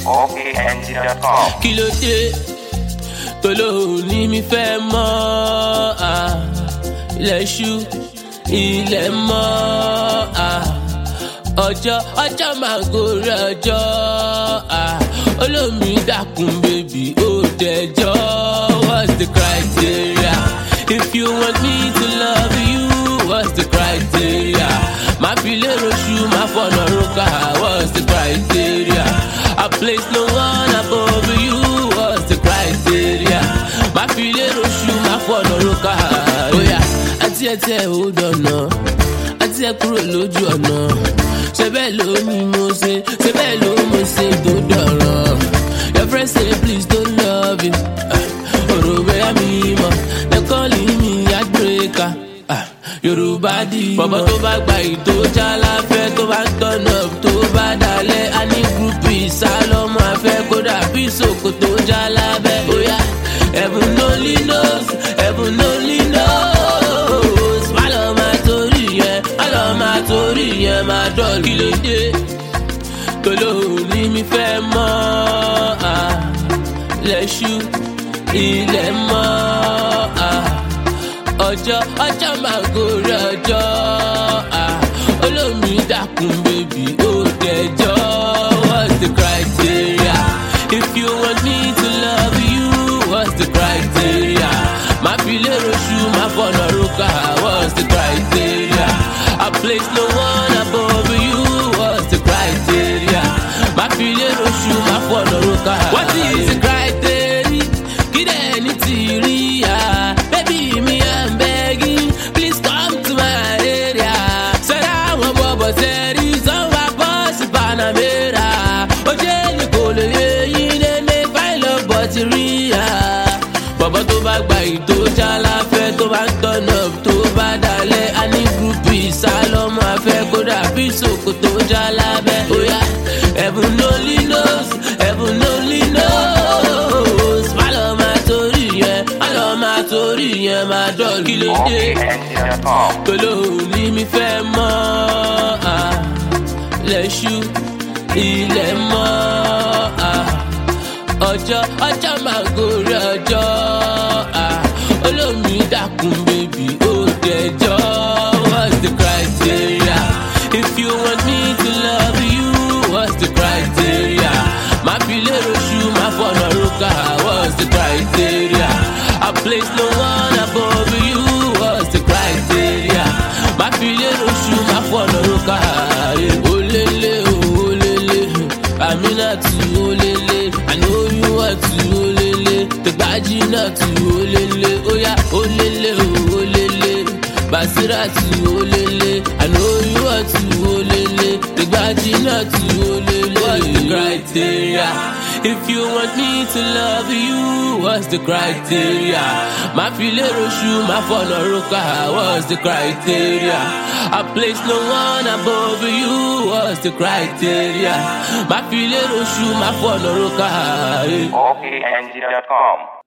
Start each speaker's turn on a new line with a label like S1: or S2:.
S1: OKNG.com.
S2: kí ló dé tolóhùn ní mi fẹ́ mọ́ à, ilẹ̀ ṣú ilẹ̀ mọ́ à, ọjọ́ ọjọ́ máa gorí ọjọ́ à, olómi dákun bèbí ó dẹjọ́ what's the criteria if you want me to love you what's the criteria máa fi lérò ṣú máa fọ̀nà rókà what's the criteria I place no one above you what's the criteria máa fi lérò ṣú máa fọ̀nà rókà oya àti ẹtẹ ò dọ̀nà àti ẹ kúrò lójú ọ̀nà ṣe bẹ́ẹ̀ ló ní mo ṣe ṣe bẹ́ẹ̀ ló mo ṣe tó dọ̀rọ̀ your friend say please don't love you ọ̀rọ̀ bẹ́ẹ̀ mi mọ̀ they calling me heartbreaker. Ah, yorùbá di mọ́. bọ̀bọ̀ tó bá gba ìtò jálàfẹ́ tó bá tọ̀nà tó bá dalẹ̀ á ní gúrúpì sálọ́mù afẹ́ kódà bí sòkòtò jálábẹ́. bóyá heaven only knows heaven only knows. má lọ máa torí yẹn má lọ máa torí yẹn máa dọ̀lù. kí ló dé tolóhùn ní mi fẹ́ mọ́ à, lẹ́ṣú ilẹ̀ mọ́ à ọjọ́ ọjọ́ máa gorí ọjọ́ ah, olómi dákun bèbí ó dẹjọ́ what's the criteria if you want me to love you what's the criteria máa fi lérò ṣú máa fọ̀nà rókà what's the criteria I place no one above you what's the criteria máa fi lérò ṣú máa fọ̀nà rókà what is the criteria kí dẹ̀ ní tìrí ya baby mi I'm begging please come to my area sẹ́dá àwọn bọ̀bọ̀ sẹ́rí sanwó bọ́ọ̀sì panamera ojú ẹni kò lè yé yín lé ní fáìlì bọ́tì rí ya bọ̀bọ̀ tó bá gba ìtò jálàfẹ́ tó bá ń tọ̀nà tó bá dalẹ̀ á ní gúrúpì sálọ́mù afẹ́ kódà bí sòkòtò jálábẹ́ bóyá heaven only knows heaven only knows má lọ máa torí yẹn má lọ máa torí yẹn máa dọ̀lù kí ló dé
S1: OKNG.com.
S2: tolóhùn ní mi fẹ́ mọ́ à, lẹ́ṣú ilẹ̀ mọ́ à, ọjọ́ ọjọ́ máa gorí ọjọ́ à, olómi dákun bèbí ó dẹjọ́ what's the criteria if you want me to love you what's the criteria máa fi lérò ṣú máa fọ̀nà rókà what's the criteria I place no one above you what's the criteria máa fi lérò ṣú máa fọ̀nà rókà olélé o olélé aminatu olélé I know you want to olélé tẹgbàjì náà tu olélé óyá olélé o olélé basiratu olélé I know you want to olélé tẹgbàjì náà tu olélé what's the criteria if you want me to love you what's the criteria máa fi lérò ṣú máa fọ̀nà rókà what's the criteria I place no one above you what's the criteria máa fi lérò ṣú máa fọ̀nà rókà.
S1: OKNG.com.